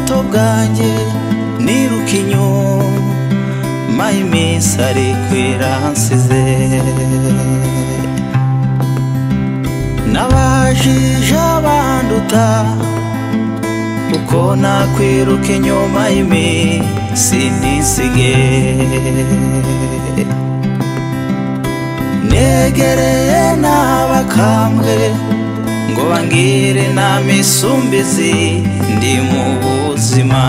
bwanjye niruka inyuma iminsi ari kwira nsize n'abajije abanduta uko nakwiruka inyuma y'iminsi ntisige negereye n'abakambwe ngo bangire na misumbizi ndi mu buzima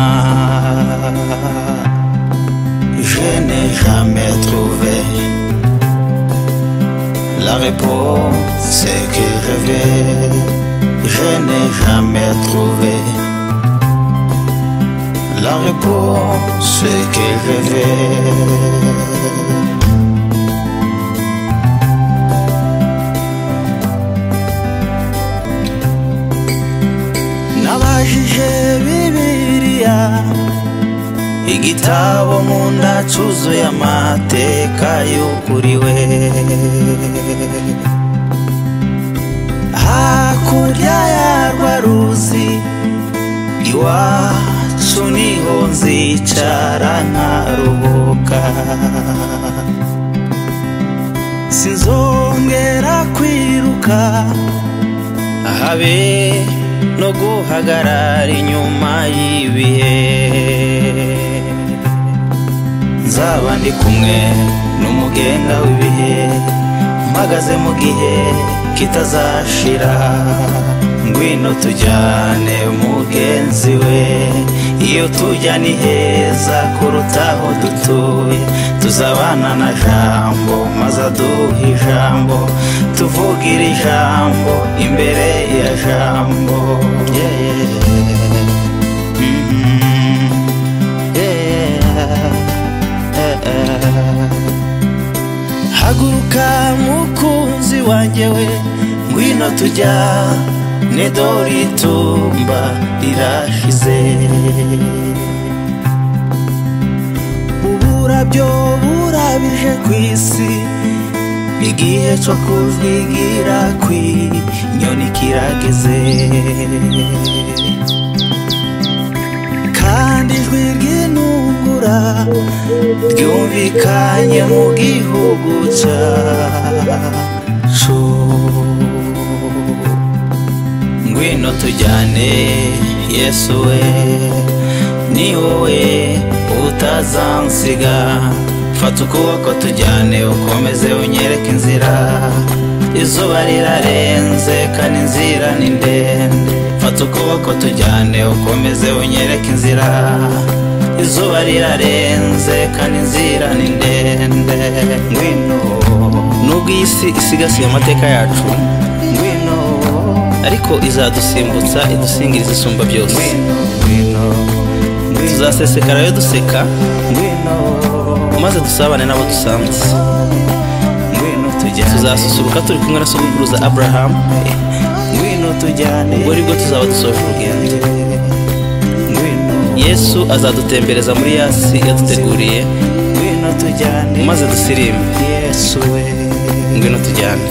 je n'ai jamais trouvé la réponse que rêvais je n'ai jamais trouvé la réponse que rêvais nabajije bibiliya igitabo nkunda cyuzuye amateka yukuriwe hakurya ya rwaruzi iwacu niho nzicara nkaruhuka sinzongera kwiruka habe no guhagarara inyuma y'ibihe nzaba ndi kumwe n'umugenga w'ibihe mpagaze mu gihe kitazashira ngwino tujyane mugenzi we iyo tujya ni heza kuruta aho dutuye tuzabana na jambo maze aduha ijambo tuvugira ijambo imbere ya jambo yeah, yeah. Mm -hmm. yeah. haguruka mukunzi wanjye we ngwino tujya nedori itumba rirashize uburabyo burabije ku isi igihe cyo kujwigira kw'inyoni kirageze kandi ijwi ry'intungura ryumvikanye mu gihugu cyacu ngwino tujyane yesu we ni wowe utazansiga fata ukuboko tujyane ukomeze unyereke inzira izuba rirarenze kandi inzira ni ndende fata ukuboko tujyane ukomeze unyereke inzira izuba rirarenze kandi inzira ni ndende ngwino nubwo iyi si isigasiye amateka yacu ngwino ariko izadusimbutsa idusingiriza isumba byose ngwino tuzasesekara yo duseka ngwino maze dusabane n'abo dusanze tuzasusuruka turi kumwe na sogokuruza aburahamu ubwo aribwo tuzaba dusoje urugendo yesu azadutembereza muri yasi yaduteguriye maze dusirimbe ngwino tujyane